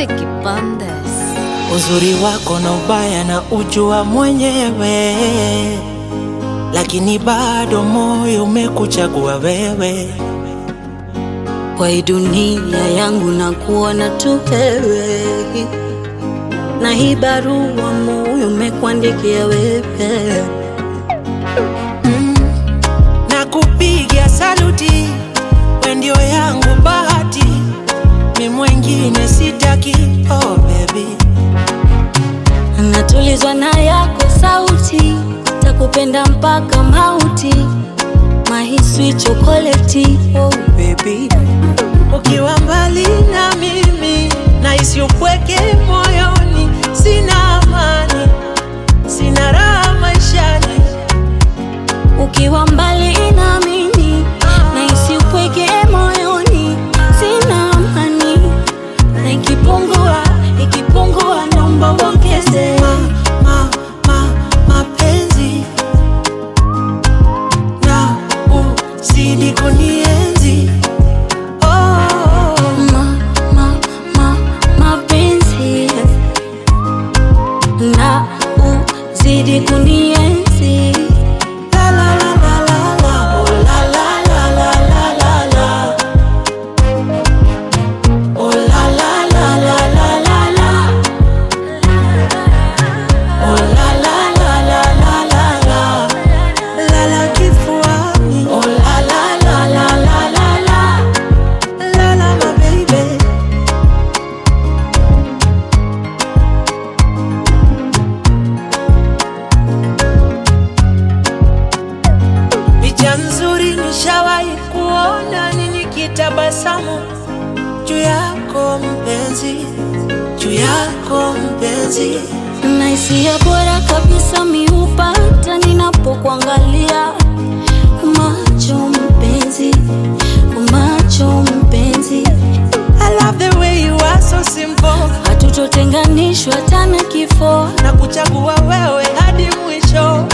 Vicky Bandes. Uzuri wako na ubaya na ujua mwenyewe, lakini bado moyo umekuchagua wewe. Kwa hii dunia yangu na kuona tu wewe, na hii barua moyo umekuandikia wewe. na kupigia saluti, we ndio yangu bahati, mi mwengine sitaki. Oh baby, Natulizwa na yako sauti, takupenda mpaka mauti, mahiswi chokoleti. Oh baby, ukiwa mbali na mimi nahisi upweke moyoni, sina amani, sina raha maishani. ukiwa mbali na mimi nahisi upweke moyoni, sina amani, na ikipungua ikipungua, naomba uongeze. ma, ma, ma, mapenzi na uzidi kunienzi oh, Ma, ma, ma, mapenzi na uzidi kunienzi. la la la la la la oh la la la la la la la oh la la la la la la la oh la la la la la la la la la kifuani oh la la la la la la la la la my baby Picha nzuri nishawahi kuona ni nikitabasamu juu yako mpenzi, juu yako mpenzi. na hisia bora kabisa miupata ninapokuangalia macho mpenzi, macho mpenzi, I love the way you are so simple, hatutotenganishwa tena kifo. na kuchagua wewe hadi mwisho.